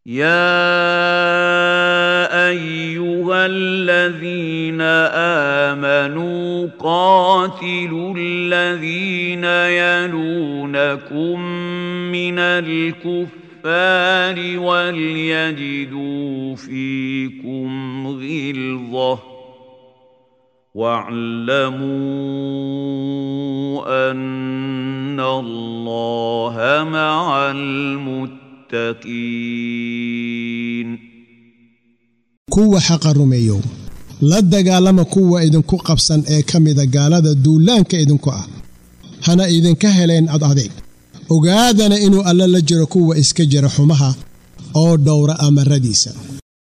يا ايها الذين امنوا قاتلوا الذين يلونكم من الكفار وليجدوا فيكم غلظه واعلموا ان الله مع المتقين kuwa xaqa rumeeyow la dagaalama kuwa idinku qabsan ee ka mida gaalada duulaanka idinku ah hana idinka heleen ad adeeg ogaadana inuu alle la jiro kuwa iska jira xumaha oo dhowra amaradiisa